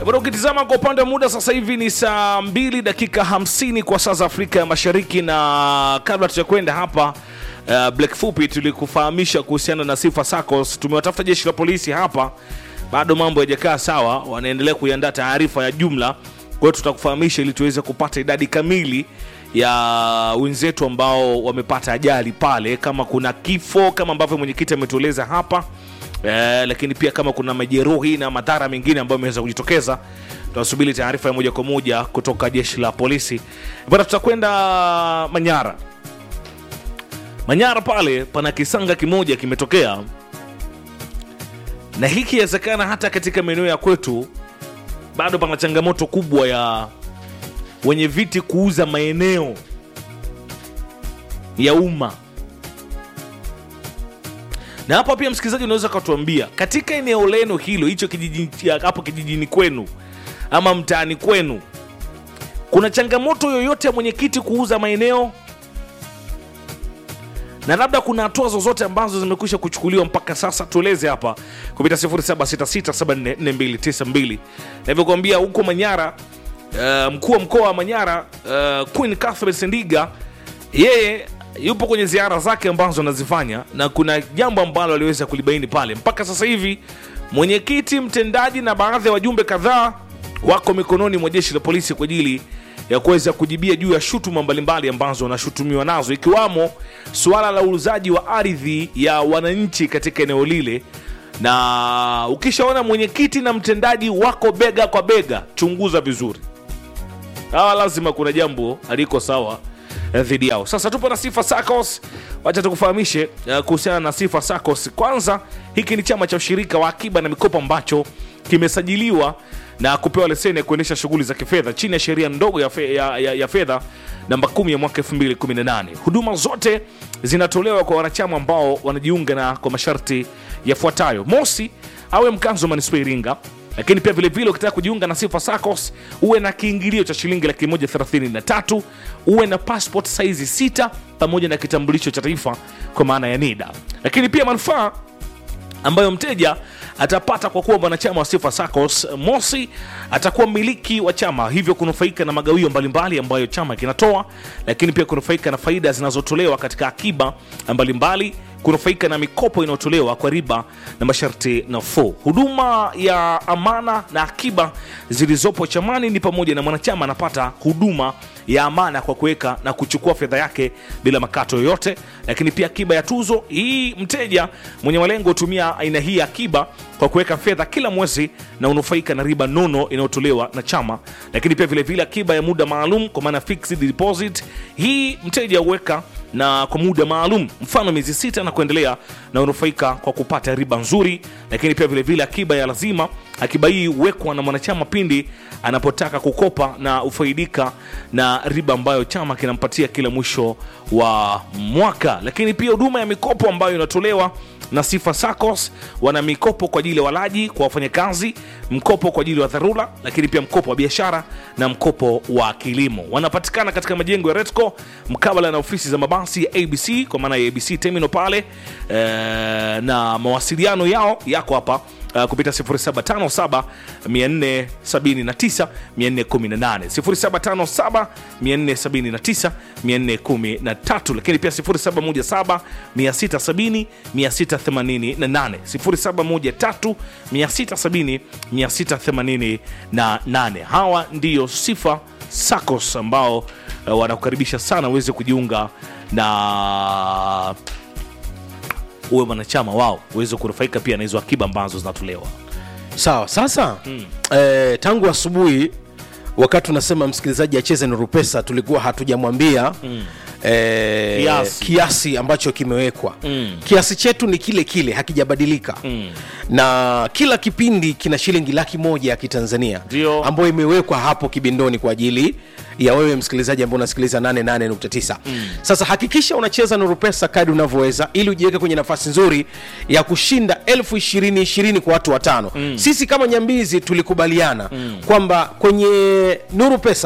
Bado ukitizama kwa upande wa muda sasa hivi ni saa 2 dakika 50 kwa saa za Afrika ya Mashariki, na kabla tujakwenda hapa uh, Black Fupi tulikufahamisha kuhusiana na Sifa SACCOS. Tumewatafuta jeshi la polisi hapa, bado mambo hayajakaa sawa, wanaendelea kuiandaa taarifa ya jumla. Kwa hiyo tutakufahamisha ili tuweze kupata idadi kamili ya wenzetu ambao wamepata ajali pale, kama kuna kifo kama ambavyo mwenyekiti ametueleza hapa Eh, lakini pia kama kuna majeruhi na madhara mengine ambayo yameweza kujitokeza, tunasubiri taarifa ya moja kwa moja kutoka jeshi la polisi. Bwana, tutakwenda Manyara. Manyara pale pana kisanga kimoja kimetokea, na hiki inawezekana hata katika maeneo ya kwetu bado pana changamoto kubwa ya wenye viti kuuza maeneo ya umma na hapa pia msikilizaji, unaweza ukatuambia katika eneo lenu hilo hicho kijiji hapo kijijini kwenu ama mtaani kwenu, kuna changamoto yoyote ya mwenyekiti kuuza maeneo, na labda kuna hatua zozote ambazo zimekwisha kuchukuliwa mpaka sasa? Tueleze hapa kupita 0766744292 navyokuambia huko Manyara. Uh, mkuu wa mkoa wa Manyara uh, Queen Catherine Sendiga yeye yupo kwenye ziara zake ambazo anazifanya na kuna jambo ambalo aliweza kulibaini pale. Mpaka sasa hivi mwenyekiti mtendaji na baadhi ya wajumbe kadhaa wako mikononi mwa jeshi la polisi kwa ajili ya kuweza kujibia juu ya shutuma mbalimbali ambazo wanashutumiwa nazo, ikiwamo suala la uuzaji wa ardhi ya wananchi katika eneo lile. Na ukishaona mwenyekiti na mtendaji wako bega kwa bega, chunguza vizuri, hawa lazima kuna jambo haliko sawa dhidi yao. Sasa tupo na Sifa SACCOS, wacha tukufahamishe uh, kuhusiana na Sifa SACCOS. Kwanza, hiki ni chama cha ushirika wa akiba na mikopo ambacho kimesajiliwa na kupewa leseni ya kuendesha shughuli za kifedha chini ya sheria ndogo ya, fe, ya, ya, ya fedha namba 10 ya mwaka 2018. Huduma zote zinatolewa kwa wanachama ambao wanajiunga na kwa masharti yafuatayo: mosi, awe mkazi wa manispaa Iringa lakini pia vilevile ukitaka kujiunga na Sifa SACCOS uwe na kiingilio cha shilingi laki moja thelathini na tatu uwe na passport saizi sita pamoja na kitambulisho cha taifa kwa maana ya NIDA. Lakini pia manufaa ambayo mteja atapata kwa kuwa mwanachama wa Sifa SACCOS, mosi, atakuwa mmiliki wa chama, hivyo kunufaika na magawio mbalimbali ambayo chama kinatoa, lakini pia kunufaika na faida zinazotolewa katika akiba mbalimbali kunufaika na mikopo inayotolewa kwa riba na masharti nafuu. Huduma ya amana na akiba zilizopo chamani ni pamoja na mwanachama anapata huduma ya amana kwa kuweka na kuchukua fedha yake bila makato yoyote, lakini pia akiba ya tuzo. Hii mteja mwenye malengo hutumia aina hii ya akiba kwa kuweka fedha kila mwezi na unufaika na riba nono inayotolewa na chama, lakini pia vilevile vile akiba ya muda maalum kwa maana fixed deposit. Hii mteja huweka na kwa muda maalum, mfano miezi sita na kuendelea, na unufaika kwa kupata riba nzuri. Lakini pia vilevile vile akiba ya lazima, akiba hii huwekwa na mwanachama pindi anapotaka kukopa na ufaidika na riba ambayo chama kinampatia kila mwisho wa mwaka. Lakini pia huduma ya mikopo ambayo inatolewa na Sifa SACCOS, wana mikopo kwa ajili ya walaji, kwa wafanyakazi, mkopo kwa ajili ya dharura, lakini pia mkopo wa biashara na mkopo wa kilimo. Wanapatikana katika majengo ya Retco mkabala na ofisi za mabasi ya ABC kwa maana ya ABC Terminal pale e, na mawasiliano yao yako hapa Uh, kupita 0757 479 418 0757 479 413, lakini pia 0717 670 688 0713 670 688. Hawa ndiyo Sifa SACCOS ambao uh, wanakukaribisha sana uweze kujiunga na uwe mwanachama wao uweze kunufaika pia na hizo akiba ambazo zinatolewa. Sawa. Sasa mm. eh, tangu asubuhi wakati tunasema msikilizaji acheze Nuru Pesa tulikuwa hatujamwambia mm. eh, Kiasi. kiasi ambacho kimewekwa Mm. kiasi chetu ni kile kile hakijabadilika Mm. na kila kipindi kina shilingi laki moja ya kitanzania Ndio. ambayo imewekwa hapo kibindoni kwa ajili ya wewe msikilizaji ambao unasikiliza 88.9 mm. sasa hakikisha unacheza nuru pesa kadi unavyoweza ili ujiweke kwenye nafasi nzuri ya kushinda elfu ishirini ishirini kwa watu watano mm. sisi kama nyambizi tulikubaliana mm. kwamba kwenye nuru pesa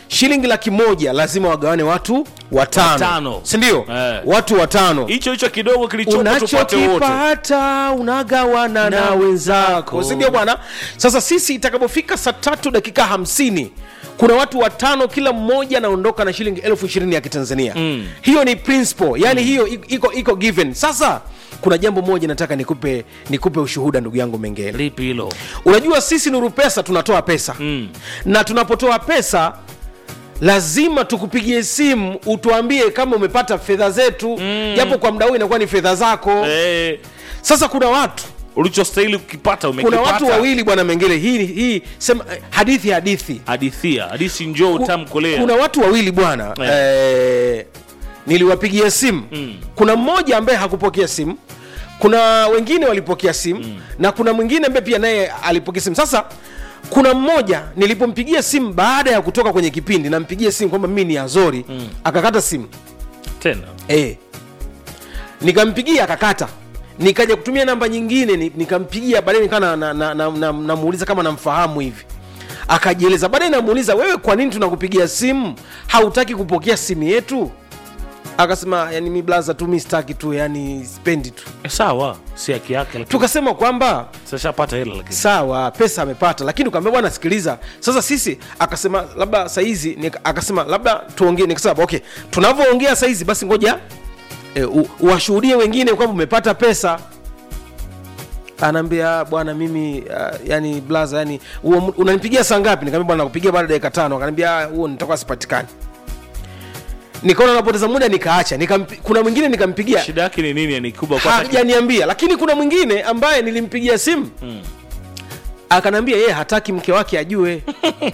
shilingi laki moja lazima wagawane watu watano, Watano. sindio Eh. watu watano hicho hicho kidogo kilichopo tupate wote unachokipata unagawana na, Na wenzako wenzako. sindio bwana sasa sisi itakapofika saa tatu dakika hamsini kuna watu watano kila mmoja anaondoka na shilingi elfu ishirini ya kitanzania mm. hiyo ni principle yani mm. hiyo i- iko iko given sasa kuna jambo moja nataka nikupe nikupe ushuhuda ndugu yangu mengele lipi hilo unajua sisi nuru pesa tunatoa pesa mm. na tunapotoa pesa lazima tukupigie simu utuambie kama umepata fedha zetu mm. japo kwa mda huu inakuwa ni fedha zako eh, sasa kuna watu ulichostahili kukipata kuna umekipata watu wawili bwana mengele hii hii sema eh, hadithi hadithi hadithia hadithi njoo Ku- utamkolea kuna watu wawili bwana Eh. eh, niliwapigia simu mm. kuna mmoja ambaye hakupokea simu kuna wengine walipokea simu mm. na kuna mwingine ambaye pia naye alipokea simu sasa kuna mmoja nilipompigia simu baada ya kutoka kwenye kipindi nampigia simu kwamba mimi ni azori mm. akakata simu tena e. nikampigia akakata nikaja kutumia namba nyingine ni- nikampigia baadaye nikaa namuuliza na, na, na, na, namuuliza kama namfahamu hivi akajieleza baadaye namuuliza wewe kwa nini tunakupigia simu hautaki kupokea simu yetu akasema yani mi blaza tu mi staki tu yani spendi tu Eh, sawa si haki yake lakini tukasema kwamba sashapata hela lakini sawa pesa amepata lakini ukaambia bwana sikiliza sasa sisi akasema labda saizi nika- akasema labda tuongee nikasema okay tunavyoongea saizi basi ngoja e, u- uwashuhudie wengine kwamba umepata pesa anaambia bwana mimi uh, yani blaza yani huo mu- unanipigia saa ngapi nikamwambia bwana nakupigia baada ya dakika tano akaniambia "Ah, huo nitakuwa sipatikani nikaona napoteza muda nikaacha Nikampi, kuna mwingine nikampigia shida yake ni nini ni kubwa kwa hata- hajaniambia lakini kuna mwingine ambaye nilimpigia simu hmm. akanambia yeye hataki mke wake ajue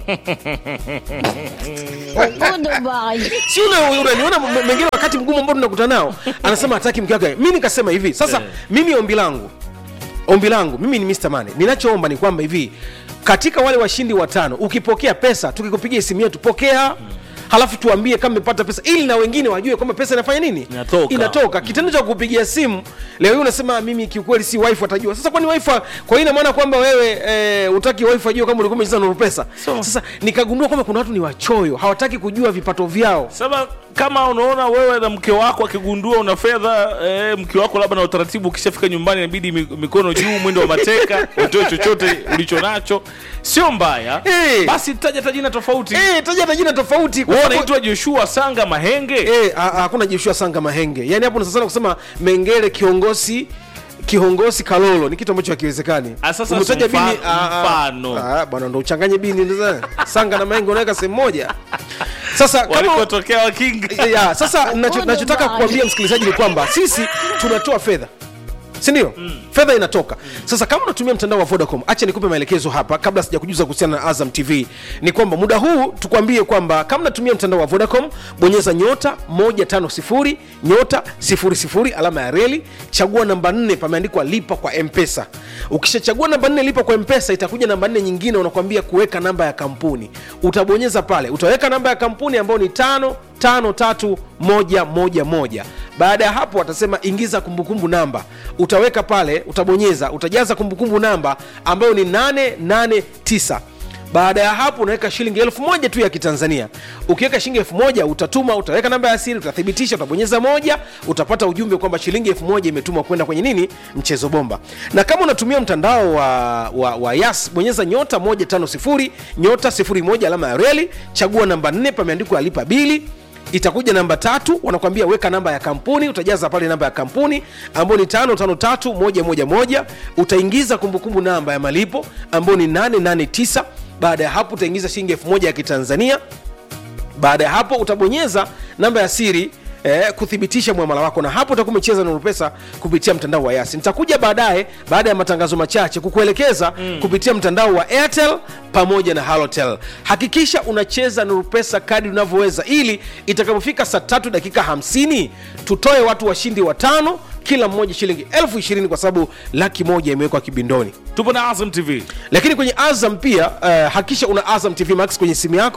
Goodbye. si una- unaniona m- mengine wakati mgumu ambao tunakutana nao anasema hataki mke wake mi nikasema hivi sasa Eh. mimi ombi langu ombi langu mimi ni Mr. Mane ninachoomba ni kwamba hivi katika wale washindi watano ukipokea pesa tukikupigia simu yetu pokea halafu tuambie kama umepata pesa ili na wengine wajue kwamba pesa inafanya nini Inatoka. inatoka kitendo cha kupigia simu leo hii unasema mimi kiukweli si wife atajua sasa kwani wife kwa hiyo ina maana kwamba wewe e, utaki wife ajue kama ulikuwa umecheza nuru pesa So- sasa nikagundua kwamba kuna watu ni wachoyo hawataki kujua vipato vyao sasa kama unaona wewe na mke wako akigundua una fedha eh, mke wako labda na utaratibu ukishafika nyumbani inabidi mi- mikono juu mwendo wa mateka utoe chochote ulicho nacho sio mbaya Eh. basi taja tajina tofauti Eh, taja na jina tofauti kwa wewe sababu- unaitwa joshua sanga mahenge Eh, ha- hakuna Joshua Sanga Mahenge. Yaani hapo unasasa kusema Mengele kiongozi kiongozi Kalolo ni kitu ambacho hakiwezekani. Ah, sasa Umetaja si mfa- bini ah, ah, mfano. Ah, bwana ndo uchanganye bini ndio sasa. Sanga na Mahenge unaweka sehemu moja. Sasa kama walikotokea wakingi ya, sasa nacho- nachotaka kuambia msikilizaji ni kwamba sisi tunatoa fedha sindio mm. fedha inatoka mm. sasa kama unatumia mtandao wa vodacom acha nikupe maelekezo hapa kabla sija kujuza kuhusiana na azam tv ni kwamba muda huu tukwambie kwamba kama unatumia mtandao wa vodacom bonyeza nyota 150 nyota 00 alama ya reli chagua namba 4 pameandikwa lipa kwa mpesa ukishachagua namba 4 lipa kwa mpesa itakuja namba 4 nyingine unakwambia kuweka namba ya kampuni utabonyeza pale utaweka namba ya kampuni ambayo ni tano tano tatu moja moja moja baada ya hapo watasema ingiza kumbukumbu namba utaweka pale utabonyeza utajaza kumbukumbu namba ambayo ni 889 baada ya hapo unaweka shilingi elfu moja tu ya kitanzania ukiweka shilingi elfu moja utatuma utaweka namba ya siri utathibitisha utabonyeza moja utapata ujumbe kwamba shilingi elfu moja imetumwa kwenda kwenye nini mchezo bomba na kama unatumia mtandao wa, wa, wa yas bonyeza nyota 150 nyota 01 alama ya reli chagua namba 4 pameandikwa alipa bili itakuja namba tatu wanakwambia weka namba ya kampuni utajaza pale namba ya kampuni ambayo ni tano tano tatu moja moja moja utaingiza kumbukumbu namba ya malipo ambayo ni 889 baada ya hapo utaingiza shilingi elfu moja ya kitanzania baada ya hapo utabonyeza namba ya siri Eh, kuthibitisha mwamala wako na hapo utakuwa umecheza nuru pesa kupitia mtandao wa yasi nitakuja baadaye baada ya matangazo machache kukuelekeza mm. kupitia mtandao wa airtel pamoja na halotel hakikisha unacheza nuru pesa kadi unavyoweza ili itakapofika saa tatu dakika 50 tutoe watu washindi watano kila mmoja shilingi elfu ishirini kwa sababu laki moja imewekwa kibindoni tupo na azam tv lakini kwenye azam pia uh, hakikisha una azam tv max kwenye simu yako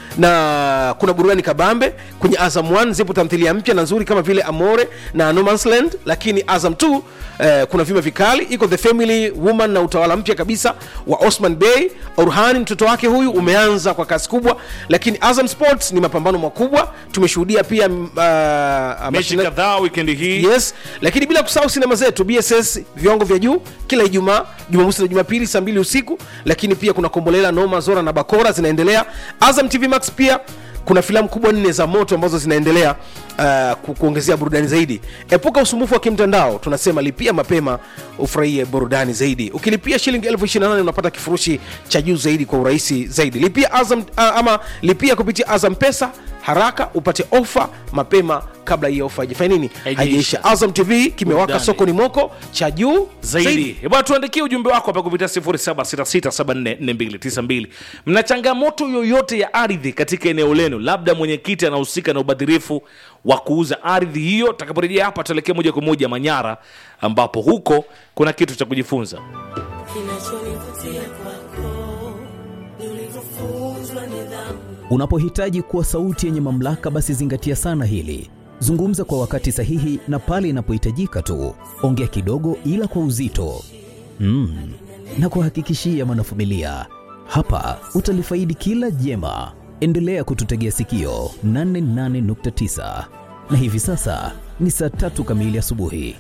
na kuna burudani kabambe kwenye azam 1 zipo tamthilia mpya na nzuri kama vile amore na no Man's land lakini azam 2 eh, kuna vima vikali iko the family woman na utawala mpya kabisa wa osman bey orhani mtoto wake huyu umeanza kwa kasi kubwa lakini azam sports ni mapambano makubwa tumeshuhudia pia uh, mechi mashindano- kadhaa wikendi hii yes lakini bila kusahau sinema zetu bss viwango vya juu kila ijumaa jumamosi na jumapili saa mbili usiku lakini pia kuna kombolela noma zora na bakora zinaendelea azam tv max pia kuna filamu kubwa nne za moto ambazo zinaendelea uh, ku- kuongezea burudani zaidi epuka usumbufu wa kimtandao tunasema lipia mapema ufurahie burudani zaidi ukilipia shilingi elfu 28 unapata kifurushi cha juu zaidi kwa urahisi zaidi lipia azam uh, ama lipia kupitia azam pesa haraka upate ofa mapema kabla hii ofa haijafanya nini Haijaisha. haijaisha azam tv kimewaka Burudani. sokoni moko cha juu zaidi bwana tuandikie ujumbe wako hapa kupitia 0766744292 mna changamoto yoyote ya ardhi katika eneo lenu labda mwenyekiti anahusika na ubadhirifu wa kuuza ardhi hiyo takaporejea hapa tuelekee moja kwa moja manyara ambapo huko kuna kitu cha kujifunza Kinachonivutia kwako ni ulivyofunzwa nidhamu. Unapohitaji kuwa sauti yenye mamlaka, basi zingatia sana hili. Zungumza kwa wakati sahihi na pale inapohitajika tu. Ongea kidogo, ila kwa uzito mm. na kuhakikishia mwanafamilia, hapa utalifaidi kila jema. Endelea kututegea sikio 88.9 na hivi sasa ni saa tatu kamili asubuhi.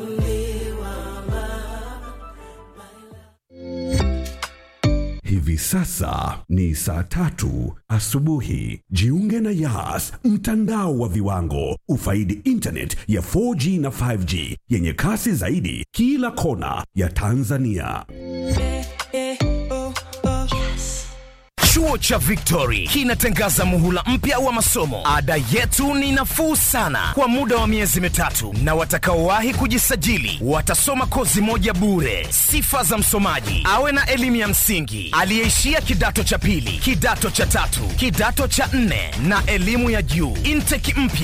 Hivi sasa ni saa tatu asubuhi. Jiunge na Yas, mtandao wa viwango. Ufaidi internet ya 4G na 5G yenye kasi zaidi kila kona ya Tanzania. Chuo cha Victory kinatangaza muhula mpya wa masomo. Ada yetu ni nafuu sana kwa muda wa miezi mitatu, na watakaowahi kujisajili watasoma kozi moja bure. Sifa za msomaji: awe na elimu ya msingi, aliyeishia kidato cha pili, kidato cha tatu, kidato cha nne na elimu ya juu. Intake mpya